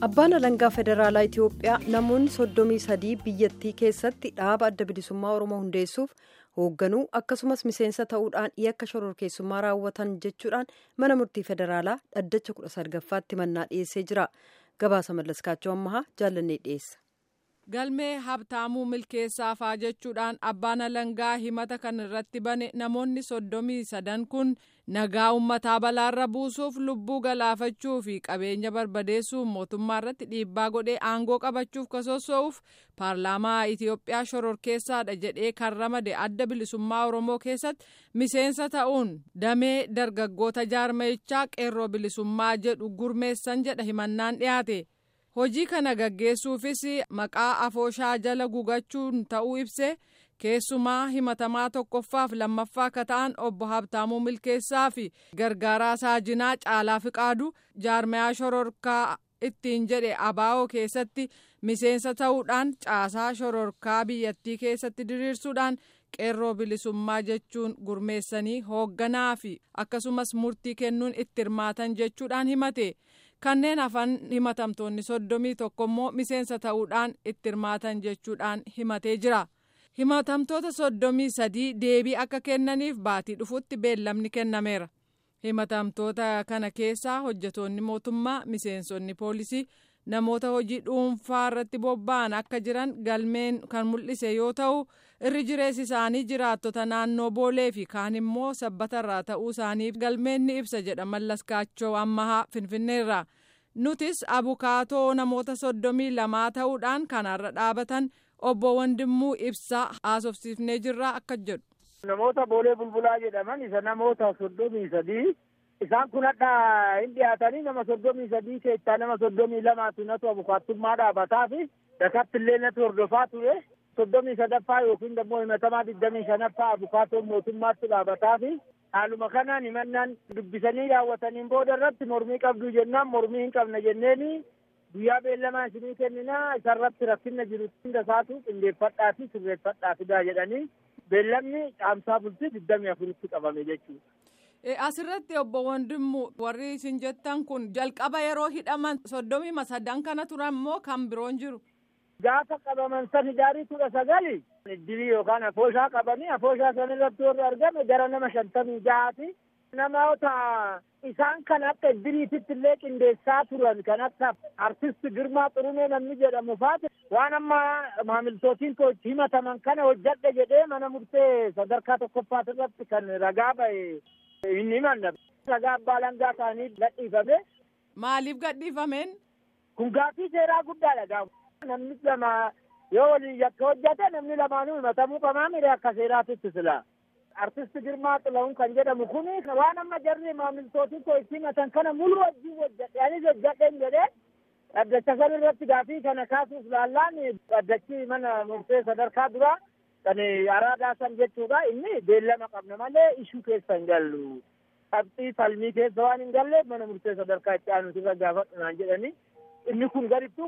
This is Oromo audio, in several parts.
Abbaan alangaa federaalaa Itiyoophiyaa namoonni soddomii sadii biyyattii keessatti dhaaba adda bilisummaa Oromoo hundeessuuf hoogganuu akkasumas miseensa ta'uudhaan yakka shororkeessummaa raawwatan jechuudhaan mana murtii federaalaa dhaddacha kudha sadgaffaatti mannaa dhiyeessee jira. Gabaasa mallaskaachoo ammahaa jaallannee dhiyeessa. galmee habtaamuu milkeessaafaa jechuudhaan abbaan alangaa himata kan irratti bane namoonni soddomii sadan kun nagaa ummataa balaarra buusuuf lubbuu galaafachuu fi qabeenya barbadeessuuf mootummaa irratti dhiibbaa godhee aangoo qabachuuf kasossoo'uuf paarlaamaa itiyoophiyaa shororkeessaadha jedhee kan ramade adda bilisummaa oromoo keessatti miseensa ta'uun damee dargaggoota jaarmayichaa qeerroo bilisummaa jedhu gurmeessan jedha himannaan dhiyaate. hojii kana gaggeessuufis maqaa afooshaa jala gugachuun ta'uu ibse keessumaa himatamaa tokkoffaaf lammaffaa akka ta'an obbo Habtaamuu Milkeessaa fi gargaaraa saajinaa caalaa fiqaadu jaarmayaa shororkaa ittiin jedhe abaa'oo keessatti miseensa ta'uudhaan caasaa shororkaa biyyattii keessatti diriirsuudhaan qeerroo bilisummaa jechuun gurmeessanii hoogganaa fi akkasumas murtii kennuun itti hirmaatan jechuudhaan himate. kanneen hafan himatamtoonni soddomii tokko immoo miseensa ta'uudhaan itti hirmaatan jechuudhaan himatee jira himatamtoota soddomii sadii deebii akka kennaniif baatii dhufutti beellamni kennameera himatamtoota kana keessaa hojjetoonni mootummaa miseensonni poolisii namoota hojii dhuunfaa irratti bobba'an akka jiran galmeen kan mul'ise yoo ta'u irri jireessi isaanii jiraattota naannoo boolee fi kaan immoo sabbatarraa ta'uu isaanii galmeen ni ibsa jedha mallaskaachoo ammahaa finfinneerra nutis abukaatoo namoota soddomii lamaa ta'uudhaan kanaarra dhaabatan obbo Wandimmuu ibsaa haasofsiifnee jirra akka jedhu. Namoota boolee bulbulaa jedhaman isa namoota soddomii sadii isaan kun hadha hin dhiyaatanii nama soddomii sadii keessaa nama soddomii lamaatu natu abukaattummaa dhaabataa fi dakatti illee natu hordofaa ture soddomii sadaffaa yookiin immoo himatamaa digdamii shanaffaa abukaatoon mootummaatti dhaabataa fi haaluma kanaan himannaan dubbisanii raawwataniin booda irratti mormii qabdu jennaan mormii hin qabna jenneeni guyyaa beellamaa isinii kenninaa isarratti rakkinna jiru hunda isaatu qindeeffadhaa fi sirreeffadhaa fidaa jedhanii beellamni caamsaa bultii digdamii afuritti qabame jechuudha. Asirratti obbo Wandimmu warri isin jettan kun jalqaba yeroo hidhaman soddomii sadan kana turan moo kan biroon jiru? Gaafa qabaman san hidaarii kudha sagali iddirii yookaan afooshaa qabanii afooshaa san irratti warri argame gara nama shantamii jahaati. Namoota isaan kan akka iddiriititti illee qindeessaa turan kan akka artist Girmaa Xurunee namni jedhamu faati waan amma maamiltootiin koo itti himataman kana hojjadhe jedhee mana murtee sadarkaa tokkoffaa irratti kan ragaa ba'e hin himanne. Ragaa abbaa alangaa ta'anii gadhiifame. Maaliif gadhiifameen? Kun gaaffii seeraa guddaadha gaafa. Namni lama yoo waliin yakka hojjate namni lamaanuu himatamuu qabaa mire akka seeraatitti sila. Artist Girmaa Xilawun kan jedhamu kun waan amma jarri maamiltootiin koo itti himatan kana mulu wajjin hojjadhe anis hojjadhen jedhee dhaddacha san irratti gaaffii kana kaasuuf laallaan dhaddachi mana murtee sadarkaa duraa kan araadaa san jechuudha inni beellama qabna malee ishuu keessa hin gallu. Qabxii falmii keessa waan hin galleef mana murtee sadarkaa itti aanuti irra gaafadhunaan jedhanii inni kun garittuu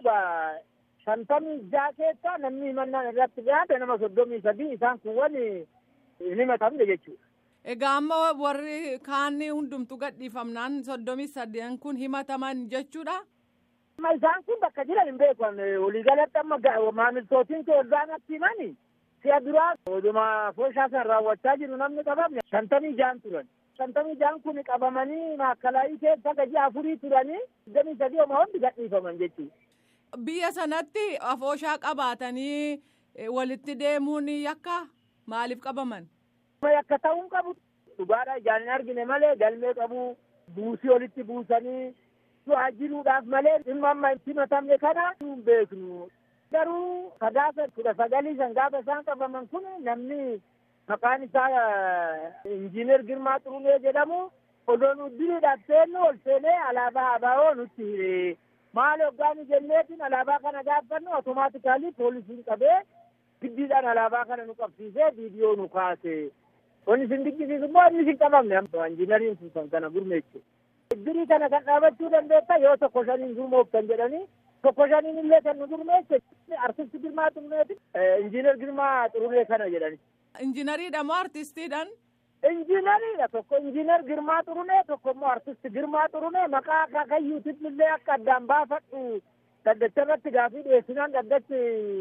shantamii jaha keessa namni himannaan irratti dhiyaate nama soddomii sadii isaan kun wani hin himatamne jechuudha. Egaa amma warri kaanni hundumtu gadhiifamnaan soddomii sadeen kun himataman jechuudha. Amma isaan kun bakka jiran hin beekan waliigalatti amma maamiltootiin kee waggaan natti himani si'a duraa oduma fooshaa san raawwachaa jiru namni qabamne shantamii jahan turan. Shantamii jahan kun qabamanii maakalaayii keessa gaji afurii turanii digdamii sadii oma hundi gadhiifaman jechuudha. Biyya sanatti afooshaa qabaatanii walitti deemuun yakka maaliif qabaman? Yakka ta'uun qabu dhugaadha ijaan hin argine malee galmee qabu buusii walitti buusanii du'aa jiruudhaaf malee dhimma amma itti himatamne kana hin beeknu. Garuu sagaasa kudha sagalii san gaafa isaan qabaman kun namni maqaan isaa injiinar Girmaa Xurunee jedhamu odoo nu diriidhaaf seennu ol seenee alaabaa abaa'oo nutti hire. Maal hoggaani jenneetiin alaabaa kana gaafannu otomaatikaalii poolisiin qabee giddiidhaan alaabaa kana nu qabsiisee viidiyoo nu kaase. Wanni isin dinqisiisu immoo inni isin qabamne injiinariin sun kan kana gurmeessu. Iddirii kana kan dhaabachuu dandeetta yoo tokko shaniin gurmooftan jedhanii tokko shaniin illee kan nu gurmeesse artisti Girmaa Xuruneeti injiinar Girmaa Xurunee kana jedhani. Injiinariidha moo artistiidhaan? Injiinariidha tokko injiinar Girmaa Xurunee tokko immoo artisti Girmaa Xurunee maqaa akaakayyuutiin illee akka addaan baafadhu Dhaddacha irratti gaafii dhiyeessinaan dhaddachi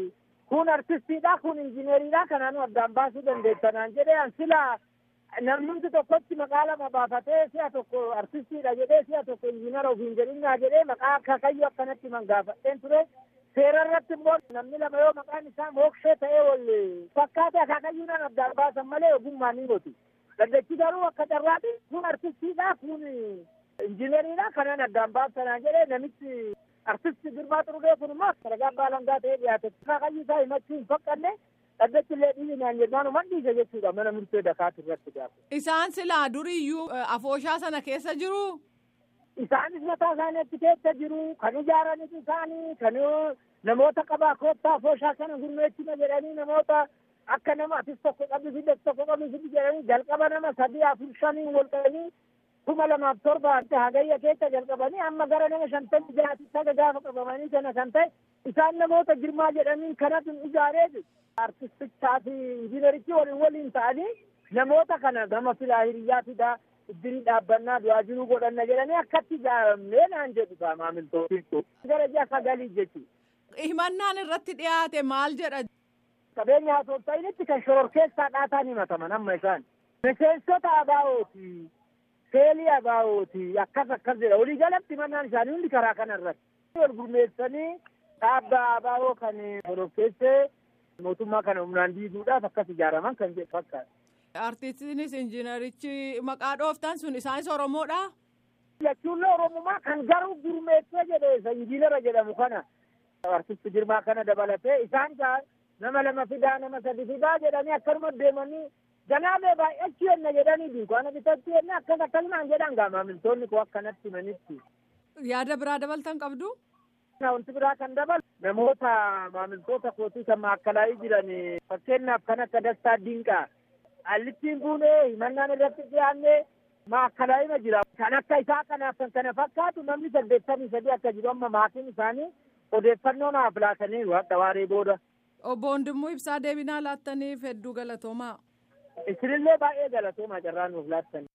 kun artistiidha kun injiineriidha kanaanu addaan baasuu dandeettanaan jedhee an silaa namnumti tokkotti maqaa lama baafatee si'a tokko artistiidha jedhee si'a tokko injiinara ofiin jedhinnaa jedhee maqaa kakayyuu akkanatti man gaafadheen ture seera irratti immoo namni lama yoo maqaan isaa mookshee ta'ee wal fakkaate akaakayyuudhaan addaan baasan malee ogummaan hin gotu. Dhaddachi garuu akka carraati kun artistiidha kun injiineriidha kanaan addaan baasanaa jedhee namichi artisti Girmaa Xurugee kun immoo ragaa baalangaa ta'ee dhiyaate akaakayyuu isaa himachuu hin faqqanne dhaddachi illee dhiibinaan jennaan uman dhiise jechuudha mana murtee dakaatu irratti gaafa. Isaan silaa duriyyuu afooshaa sana keessa jiru. Isaanis mataa isaaniitti keessa jiru kan ijaaranis isaanii kan namoota qabaa koottaa afooshaa kana gurmeechina jedhanii namoota akka nama atis tokko qabdi fidde tokko qabdi fiddi jedhanii jalqaba nama sadii afur shanii wal qabanii kuma lamaaf torba hagayya keessa jalqabanii amma gara nama shantamii jaati saga gaafa qabamanii sana kan ta'e isaan namoota girmaa jedhanii kanatu ijaaree artistichaa fi injiinerichi waliin waliin ta'anii namoota kana gama filaa hiriyyaa fidaa iddirii dhaabbannaa du'aa jiruu godhanna jedhanii akkatti ijaaramnee naan jedhu kaa maamiltootiin kun gara ji'a sagalii jechuudha. Himannaan irratti dhiyaate maal jedha? Qabeenya haasofsa'initti kan shororkeessaa dhaataan himataman amma isaan. Miseensota abaa'ooti. Seelii abaa'ooti. Akkas akkas jedha. Walii galatti himannaan isaanii hundi karaa kana irratti. Wal gurmeessanii dhaabba abaa'oo kan shororkeessee mootummaa kana humnaan diiguudhaaf akkas ijaaraman kan jedhu fakkaata. Artistiinis injiinerichi maqaa dhooftan sun isaanis Oromoodha? Jechuun Oromumaa kan garuu gurmeessee jedhe isa injiinara jedhamu kana. Artisti Girmaa kana dabalatee isaan nama lama fidaa nama sadi fidaa jedhanii akkanuma deemanii ganaabee baay'achuu yenna jedhanii dunkaana bitachuu yenna akkas akkasumaan jedhan gaa maamiltoonni koo akkanatti himanitti. Yaada biraa dabaltan qabdu? Wanti biraa kan dabalu namoota maamiltoota kootii kan maakalaa'ii jiran fakkeenyaaf kan akka Dastaa Dinqaa allittiin buunee himannaan irratti dhiyaannee maakalaa'ima jira. Kan akka isaa kanaaf kan kana fakkaatu namni saddeettamii sadii akka jiru amma maatiin isaanii odeeffannoo naaf laataniiru hadha waaree booda. Obbo Wandimmoo Ibsaa deebinaa laattaniif hedduu galatoomaa. Isinillee baay'ee galatoomaa carraa nuuf laattan.